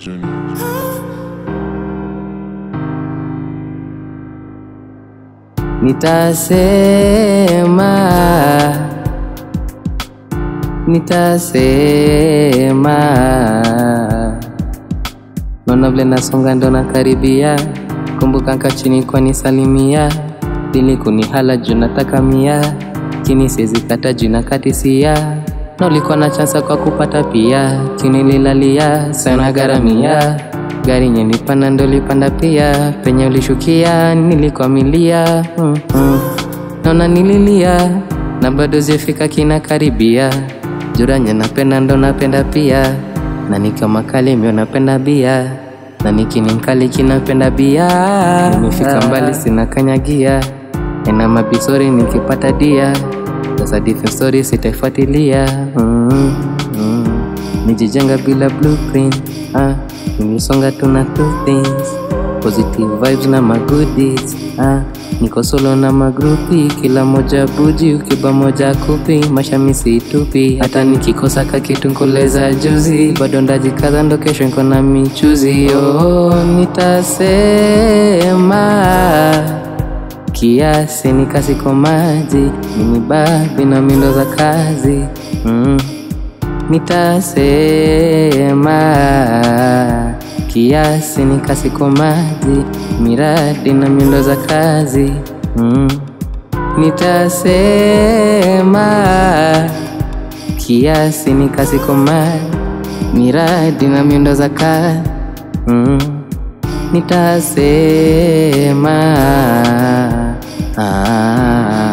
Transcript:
Junior. Nitasema, nitasema, naona vile nasonga ndo nakaribia, kumbuka nka chini kwa nisalimia, ili kunihala juu nataka mia, kini siezi kata juu na katisia, na ulikuwa na chansa kwa kupata pia, kinililalia sana garamia gari nyenipanda ndo lipanda pia, penye ulishukia nilikwamilia mm -mm. Naona nililia na bado zifika kina karibia, juranye napenda ndo napenda pia, na nikiwa makali mio napenda bia, na nikini mkali kinapenda bia. Nimefika mbali sina kanyagia, ena mabisori nikipata dia, sasa different story sitaifuatilia mm -mm. Nijijenga bila blueprint ah, nilisonga tuna two things positive vibes na magoodies ah, niko solo na magrupi, kila moja buji, ukiba moja kupi, mashamisi tupi, hata nikikosa kakitu nkoleza juzi, bado ndajikaza ndo kesho niko na michuzi. Oh, nitasema kiasi nikasiko maji, mimi babi na mindo za kazi mm. Nitasema kiasi nikasiko maji, miradi na miundo za kazi mm. Nitasema kiasi nikasiko maji, miradi na miundo za kazi mm. Nitasema ah.